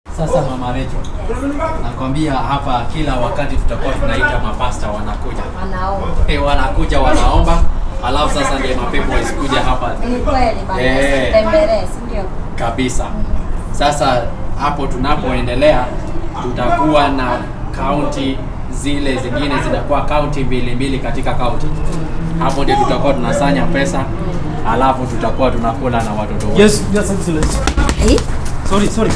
Sasa mama Rachel, nakwambia hapa kila wakati tutakuwa tunaita mapasta wanakuja. Wanaomba. Eh, wanakuja wanaomba, alafu sasa ndio mapepo wasikuja hapa Ni kweli bana. Eh. Tembelee, si ndio? kabisa. Sasa hapo tunapoendelea tutakuwa na kaunti zile zingine zinakuwa kaunti mbili mbili katika kaunti. Hapo ndio tutakuwa tunasanya pesa, alafu tutakuwa tunakula na watoto wetu. Yes, yes, excellence. Eh? Sorry, sorry.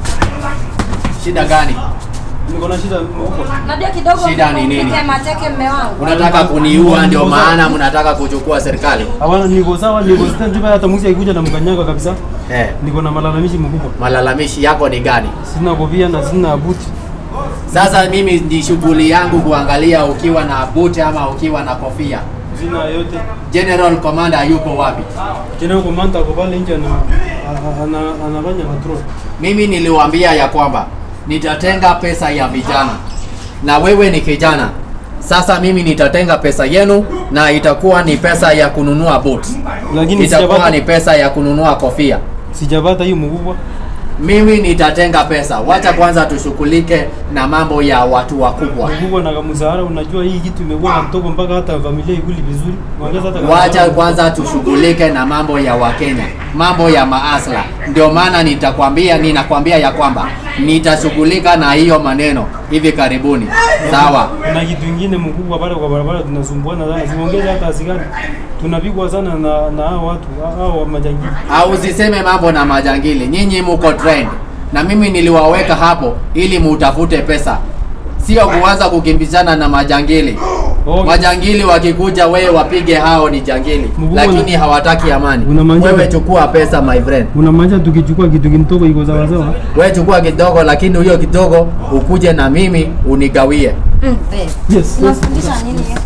Shida gani? Niko na shida huko. Unajua kidogo Shida ni nini? nipige mateke mme wangu. Unataka kuniua, ndio maana mnataka kuchukua serikali? Hapana, niko sawa, niko stand by hata mwizi akikuja na mkanyaga kabisa. Eh, Niko na malalamishi mkubwa. malalamishi yako ni gani? Sina kofia na sina buti. Sasa mimi ni shughuli yangu kuangalia ukiwa na buti ama ukiwa na kofia. Sina yote. General Commander yuko wapi? Tena komanda kwa pale nje ana ana anafanya patrol. Mimi niliwaambia ya kwamba nitatenga pesa ya vijana, na wewe ni kijana. Sasa mimi nitatenga pesa yenu na itakuwa ni pesa ya kununua boot, Lakini itakuwa ni sijapata pesa ya kununua kofia. sijapata hiyo mkubwa. Mimi nitatenga pesa. Wacha kwanza tushughulike na mambo ya watu wakubwa. Mkubwa na mshahara, unajua hii kitu imekuwa na mtoko mpaka hata familia ikuli vizuri. Ongeza hata kama Wacha mshahara. kwanza tushughulike na mambo ya Wakenya, mambo ya maasla. Ndio maana nitakwambia, ninakwambia ya kwamba nitashughulika na hiyo maneno hivi karibuni, sawa? Kuna kitu kingine mkubwa pale kwa barabara tunasumbuana sana. Siongeze hata askari. Tunapigwa sana na na hao watu, hao majangili. Au usiseme mambo na majangili, nyinyi muko trend, na mimi niliwaweka hapo ili mutafute pesa, sio kuanza kukimbizana na majangili. Okay. Majangili wakikuja, wewe wapige, hao ni jangili, Mkubwa lakini na- hawataki amani. Unamaanisha- Wewe chukua pesa my friend. Unamaanisha tukichukua kitu kidogo iko sawa sawa? wewe chukua kidogo, lakini hiyo kidogo ukuje na mimi unigawie. Mm, babe. Yes, yes. Unafundisha nini hiyo?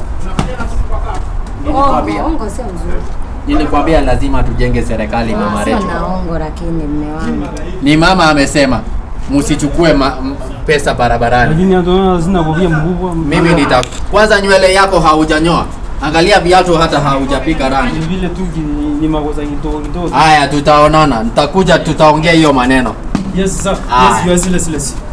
Nilikwambia. Ongo, ongo sio mzuri. Nilikwambia lazima tujenge serikali, mama Ah, Sio Rachel. na ongo lakini mme wangu. Ni mama amesema msichukue ma, m- pesa barabarani. Lakini hata unaona sina kofia mkubwa. Mimi nita kwanza, nywele yako haujanyoa, angalia viatu hata haujapika rangi. Ni vile tu ki- ni makosa kidogo kidogo. Haya, tutaonana, nitakuja, tutaongea hiyo maneno. Yes sir. Ah. Yes, you are serious.